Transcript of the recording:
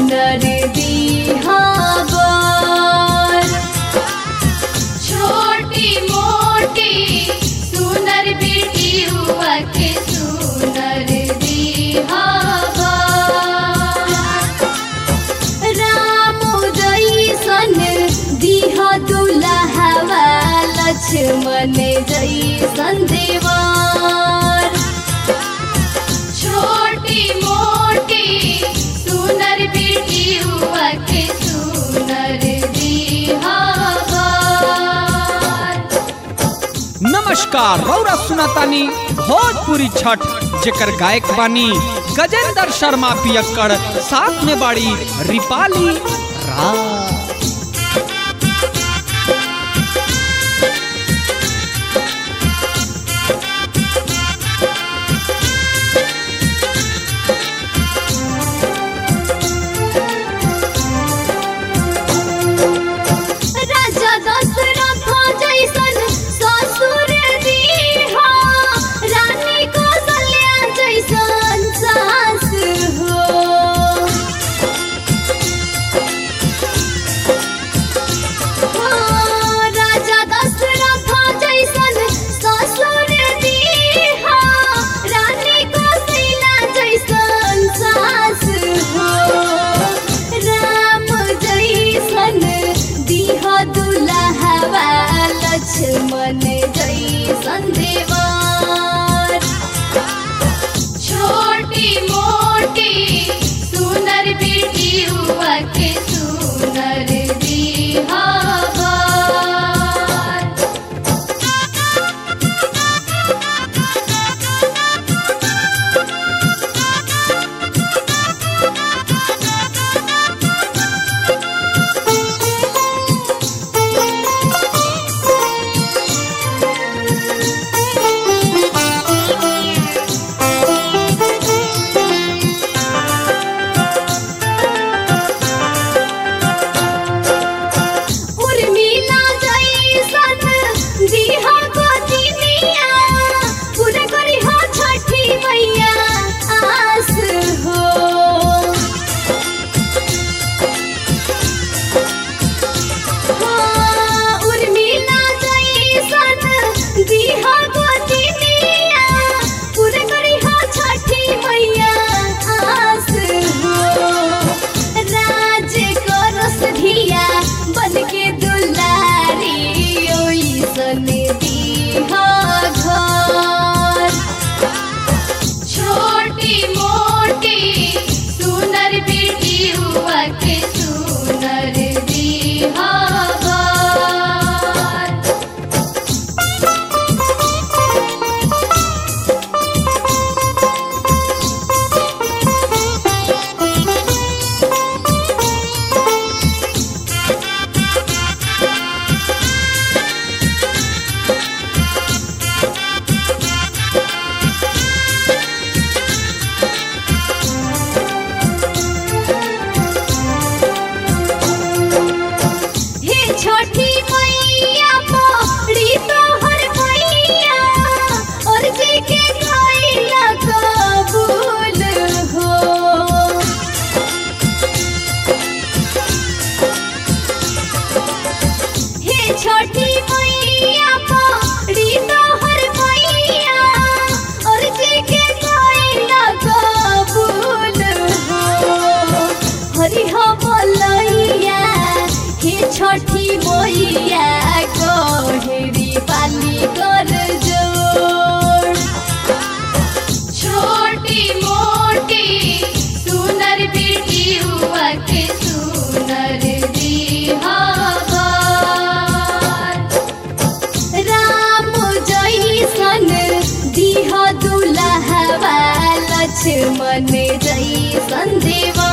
सुनर दीहावर छोटी मोटी सुनर बेटी हुआ के सुनर दीहावर राम जैसन दिह दुलहवा लक्ष्मण जैसन देवर छोटी मोटी सुनर बेटी हुआ के सुनर दीहावर नमस्कार रौरा सुनातानी भोजपुरी छठ जेकर गायक बानी गजेंद्र शर्मा पियक्कड़ साथ में बाड़ी रिपाली राज राजा दशरथ जैसन ससुर दीहा रानी कौशल्या जैसन सास हो हाँ, राजा दशरथ जैसन ससुर दीहा रानी कौशल्या जैसन सास हो राम जैसन दिह दुलहवा लक्ष्मण जैसन देवर छोटी मोटी सुनर बेटी हुआ के सुनर दीहावर उर्मिला जैसन दिहा गोदिनिया पूरा करी हो छठी मैया आस हो हाँ, उर्मिला जैसन दिहा गोदिनिया पूरा करी हो छठी मैया आस हो राज करस धिया बन के दुलारी ओइसन दीहा घर छोटी मोटी सुनर बेटी हुआ के सुनर दीहा घर हे छोटी मैया पड़ी तोहर मैया और जी के कैला कबूल हो हे छोटी मैया पड़ी तोहर मैया और जी के कैला कबूल हो हरि हो बोलैया हे छठी मैया कोहरी पाली कर जोड़ छोटी मोटी सुनर बेटी हुआ के सुनर दीहावर राम जैसन दिह दुलहवा लक्ष्मण जैसन देवा